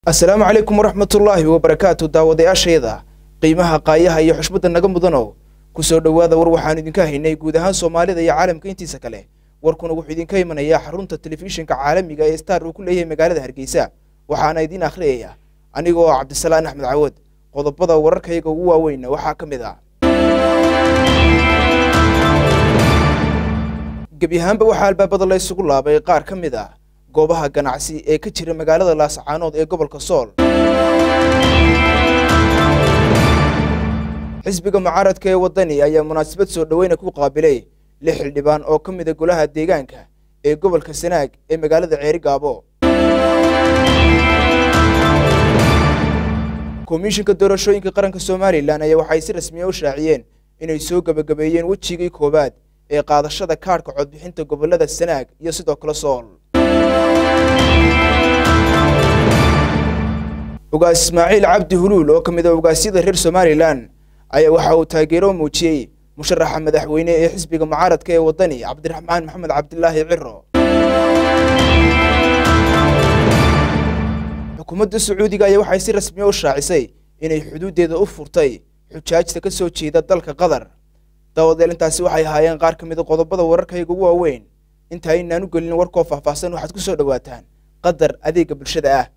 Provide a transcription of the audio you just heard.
asalaamu calaykum waraxmatullaahi wabarakaatu daawadayaashayda qiimaha qaayaha iyo xushmadda naga mudanow ku soo dhowaada war waxaan idinka haynay guud ahaan soomaalida iyo caalamka intiisa kale warkuna wuxuu idinka imanayaa xarunta telefishinka caalamiga ee star uu ku leeyahay magaalada hargeysa waxaana idiin akhriyaya anigoo cabdisalaan axmed cawad qodobada wararkayga ugu waaweynna waxaa ka mid ah gebi ahaanba waxaa albaabada la ysugu laabay qaar ka mid ah goobaha ganacsi ee ka jira magaalada laascaanood ee gobolka sool xisbiga mucaaradka ee waddani ayaa munaasabad soo dhoweyna ku qaabilay lix xildhibaan oo ka mida golaha deegaanka ee gobolka sanaag ee magaalada ceeri gaabo komishinka doorashooyinka qaranka somalilan ayaa waxay si rasmiya u shaaciyeen inay soo gebagabeeyeen wejigii koowaad ee qaadashada kaadhka codbixinta gobolada sanaag iyo sidoo kale sool ugaas ismaaciil cabdi huluul oo ka mid a ugaasyada reer somalilan ayaa waxa uu taageero muujiyey musharaxa madaxweyne ee xisbiga mucaaradka ee waddani cabdiraxmaan maxamed cabdilaahi ciro xukuumadda sacuudiga ayaa waxay si rasmiya u shaacisay inay xuduuddeeda u furtay xujaajta ka soo jeeda dalka qatar dawadeel intaasi waxay ahaayeen qaar ka mid a qodobada wararkayga ugu waaweyn inta aynaan u gelin warkoo faahfaahsan waxaad ku soo dhowaataan qadar adeega bulshada ah